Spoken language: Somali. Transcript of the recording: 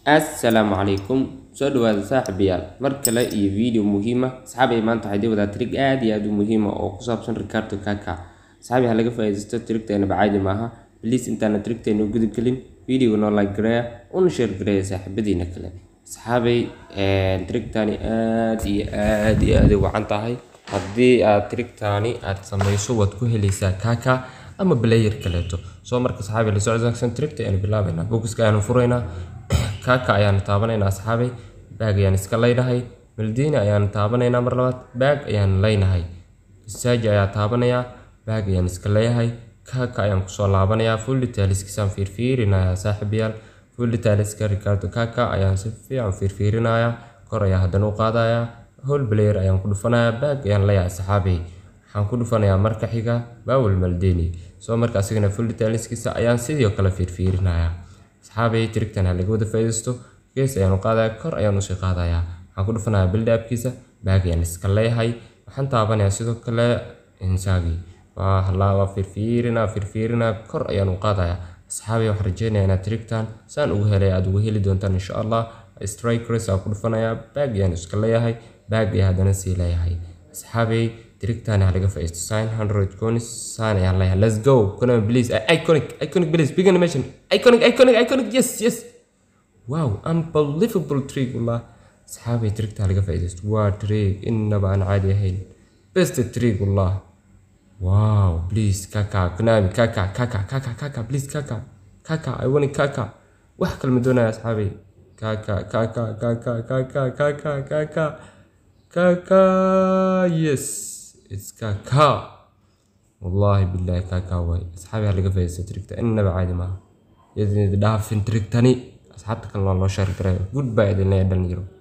assalaamu calaykum soo dhawaada saaxiibayaal mar kale iyo video muhiima asxaabay maanta waxay dii wadaa trig aad iyo aad u muhiima oo ku saabsan ricardo kaka asxaabi ha laga faa'iidaysto trigteena bacaadi maaha bliis intaana trigteena u gudub gelin videoga noo like gareeya una share gareeya saaxiibadiina kale asxaabay trigtani aad iyo aad iyo aad u wacan tahay haddii aad trigtani aad samayso waad ku helaysaa kaka ama player kaleeto soo marka asxaabi la socodsan trigta ayaan bilaabaynaa bokiska ayaanu furaynaa kaka ayaanu taabanaynaa asxaabay baag ayaan iska leynahay maldini ayaanu taabanaynaa mar labaad baag ayaan leynahay isaaji ayaa taabanayaa baag ayaan iska leeyahay kaka ayaan kusoo laabanayaa fully taaliskiisaan fiirfiirinayaa saaxiibayaal fully taaliska ricardo kaka ayaan si fiican fiirfiirinayaa kor ayaa haddana u qaadayaa whole player ayaan ku dhufanayaa baag ayaan leeyahay asxaabay waxaan ku dhufanayaa marka xiga bawel maldini soo marka asigana fully taaliskiisa ayaan sidoo kale fiirfiirinayaa asxaabay trigtan ha laga wada faa'iidaysto gees ayaan u qaadayaa kor ayaan usii qaadayaa waxaan ku dhufanayaa build upkiisa baag ayaan iska leeyahay waxaan taabanayaa sidoo kale insaagi waa halaa waa fiirfiirinaa fiirfiirinaa kor ayaan u qaadayaa asxaabay waxaan rajeynayaa inaad trigtan saan ugu helay aad ugu heli doontaan insha allah strike race aan ku dhufanayaa baag ayaan iska leeyahay baag ayaa haddana sii leeyahay asxaabay trigtan ha laga faa'iidaysto sign hundred coins sign ayaan leeyahay let's go kuna please iconic iconic please big animation iconic iconic iconic yes yes wow unbelievable trick wallah asxaabay trigta ha laga faa'iidaysto waa trick innaba aan caadi ahayn best trick wallah wow please kaka konami kaka kaka kaka kaka please kaka kaka i want kaka wax kale ma doonaya asxaabay kaka kaka kaka kaka kaka kaka kaka yes it's kaka والله بالله كاكا واي اصحابي هلقى فايزة تريكتا انما عادي ما يدني دافن تريكتاني اصحابتك الله الله شارك راي جود باي دلنا يدن يرو